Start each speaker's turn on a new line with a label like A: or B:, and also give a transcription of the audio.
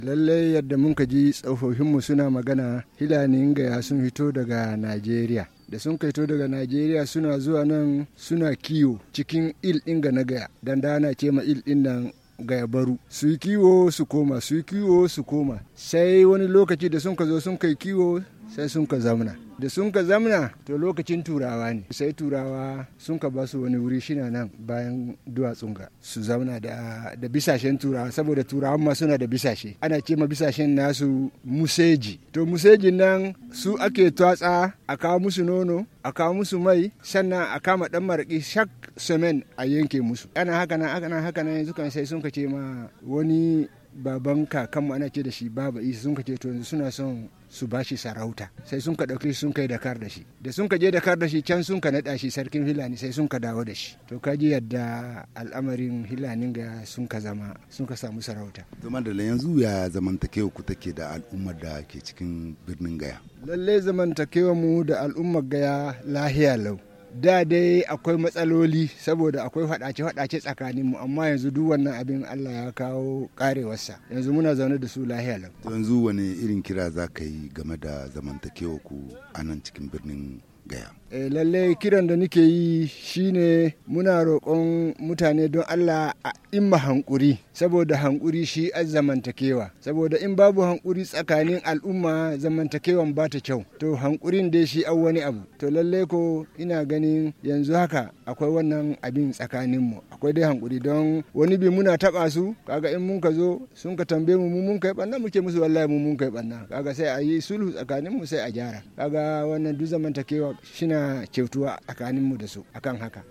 A: lallai yadda mun ka ji tsofaffinmu suna magana hilanin gaya sun fito daga najeriya da sun kaito daga najeriya suna zuwa nan suna kiwo cikin il ɗin ga na gaya dan dana ce ma il ɗin nan gaya baru su yi kiwo su koma su yi kiwo su koma sai wani lokaci da sun ka zo sun kai kiwo sai sun ka zamna da sun ka zamna to lokacin turawa ne sai turawa sun ka ba su wani wuri shina nan bayan duwatsun ga su zauna da, da bisashen turawa saboda turawan ma suna da bisashe ana ce ma bisashen nasu museji to musejin nan su ake twatsa a kawo musu nono a kawo musu mai sannan a kama dan maraki shak semen a yanke musu ana haka nan haka nan haka nan yanzu kan sai sun ka ce ma wani baban kakanmu ana ce da shi baba isa sun ka ce to yanzu suna son su ba shi sarauta sai sun ka ɗauki sun kai dakar da shi da sun ka je dakar da shi can sun ka naɗa shi sarkin hilani sai sun ka dawo da shi to ka ji yadda al'amarin hilanin ga sun ka zama sun ka samu sarauta
B: zama da yanzu ya zamantakewa ku take da al'ummar da ke cikin birnin gaya
A: lallai zamantakewa mu da al'ummar gaya lahiya lau da dai akwai matsaloli saboda akwai faɗace-faɗace tsakanin mu amma yanzu duk wannan abin Allah ya kawo karewarsa yanzu muna zaune da su lahiya lau
B: yanzu wani irin kira za ka yi game da zamantakewa ku a nan cikin birnin gaya
A: e, lallai kiran da nake yi shine muna roƙon mutane don Allah a imma hankuri saboda hankuri shi a zamantakewa saboda in babu hankuri tsakanin al'umma zamantakewan ba ta kyau to hankurin dai shi an wani abu to lallai ko ina ganin yanzu haka akwai wannan abin tsakanin mu akwai dai hankuri don wani bi muna taba su kaga in mun ka zo sun ka tambaye mu mun kai banna muke musu wallahi mu mun kai banna kaga sai a yi sulhu tsakanin mu sai a gyara kaga wannan duk zamantakewa shina kyautuwa tsakaninmu da su akan haka